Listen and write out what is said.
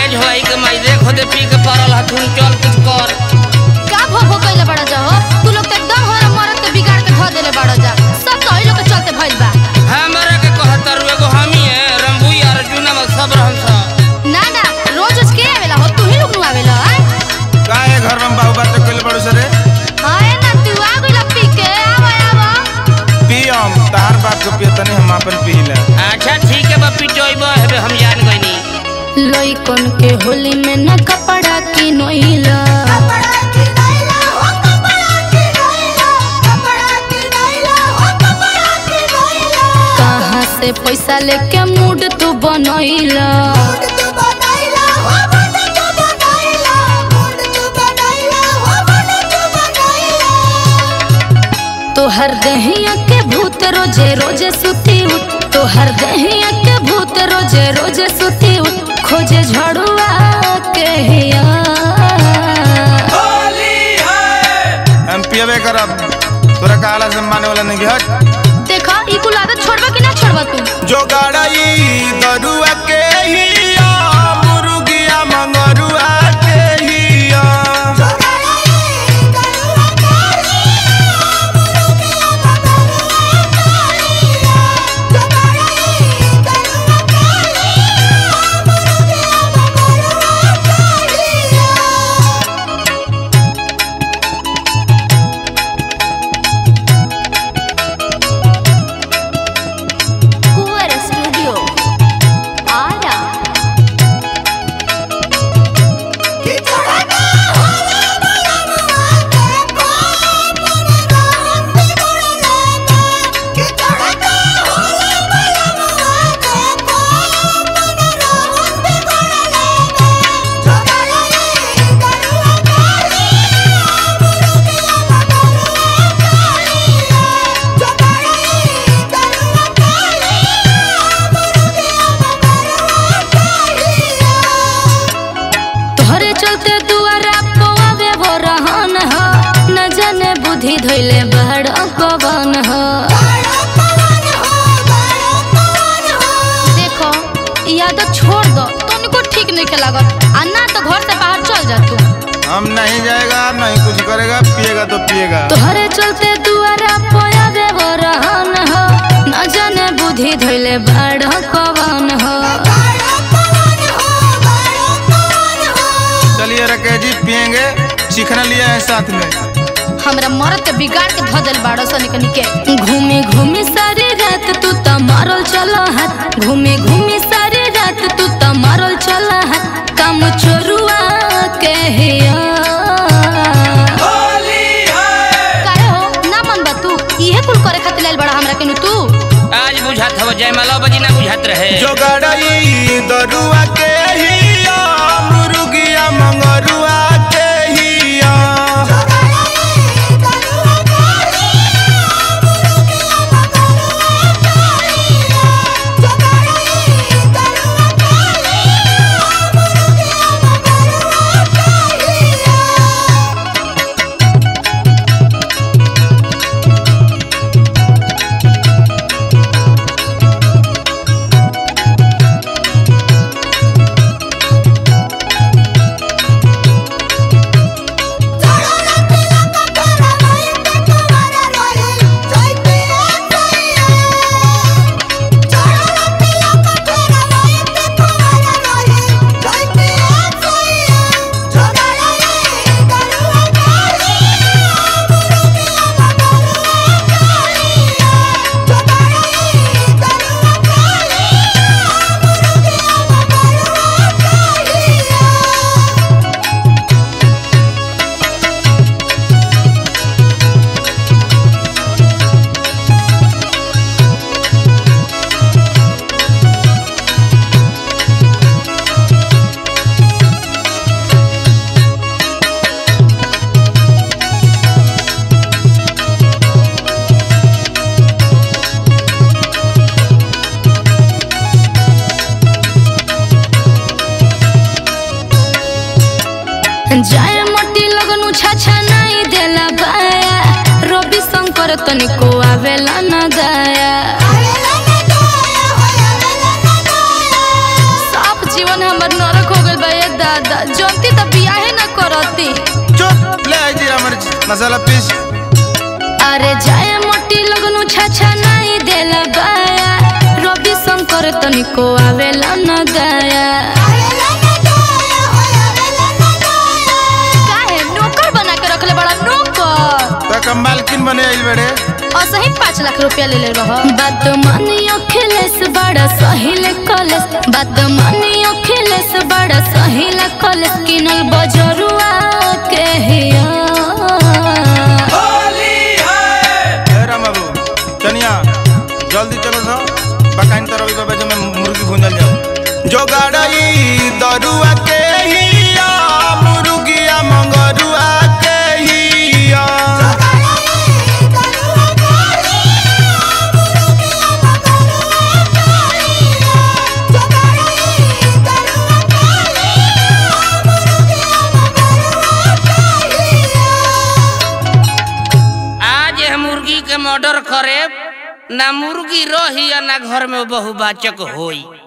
झोई के माई देख दे पी के पड़ल हथुन चल कुछ कर का भो भो कइले बड़ा जा हो तू लोग तो एकदम हमारा मरद के बिगाड़ के धो देले बड़ा जा सब तो लोग के चलते भइल बा हमरा के कहतर एगो हमी है रंबू यार जुना में सब रहन सा ना ना रोज रोज के आवेला हो तू ही लोग नु आवेला आय काहे घर में बाहु बात कइले बड़ू सरे हाय ना तू आ गइला पी के आवा आवा पियम तार बात को पियतनी हम अपन पीला अच्छा ठीक है बा पिटोइबो हेबे हम जान गइनी लइकन के होली में न कपड़ा की नोइला कहाँ से पैसा लेके मूड तू बनैला तोहर दहिया के भूत रोजे रोजे सुती उठ तोहर दहिया के भूत रोजे रोजे सुती उठ खोजे झड़ुआ के हिया हम पियबे करब तोरा काला से माने वाला नहीं हट देखा ई कुल आदत छोड़बा कि ना छोड़बा तू जो गाड़ाई दरुआ के हिया मुर्गिया मंगरुआ के हिया कुंवर स्टूडियो आरा तोहरे चलते दुआरा पवावे वो रहन ह न जाने बुद्धि धइले बड़ पवन ह देखो ई आदत छोड़ दो तनिको ठीक नहीं के लागत आ ना तो घर से बाहर चल जा तू हम नहीं जाएगा नहीं कुछ करेगा पिएगा तो पिएगा तोहरे चलते दुआरा पवावे वो रहन ह न जाने बुद्धि धइले बड़ पवन ह चलिए रखे जी पियेंगे सीखना लिया है साथ में हमरा मरद के बिगाड़ के धो देल बाड़ो सनी कनी के घूमे घूमे सारी रात तू त मारल चल हाथ घूमे घूमे सारी रात तू त मारल चल हाथ काम चोरुआ के हिया काहे हो ना मन बा तू इहे कुल करे खातिर लाइल बड़ा हमरा केनु तू आज बुझात हव जयमाला बजी ना बुझात रहे जो गाड़ाई दरुआ के हिया मुर्गिया मंगरुआ के हिया जाय मोटी लगनु छाछा नहीं देला बाया रवि शंकर तनिको आवेला न दाया साफ जीवन हमर नरक हो गइल बा ए दादा जनती तो बियाहे न करती चुप ले आई जीरा मिर्च मसाला पीस अरे जाए मोटी लगनु छाछा नहीं देला बाया रवि शंकर तनिको आवेला न गाया काहे नौकर बना के रखले बड़ा नौकर तो कम मालकिन बने आई बड़े और सही पाँच लाख रुपया ले ले रहो बात मानी अखिलेश बड़ा सहिल कॉलेज बात मानी अखिलेश बड़ा सहिल कॉलेज किनल बजरुआ के हिया ए राम बाबू चनिया जल्दी चलो सो बकाइन तरह को बेजे में मुर्गी भूंजल जाओ जो गाड़ई दरुआ के हिया मुर्गिया मंगरुआ के हिया आज हम मुर्गी के मर्डर करे ना मुर्गी रही या ना घर में बहुबाचक होई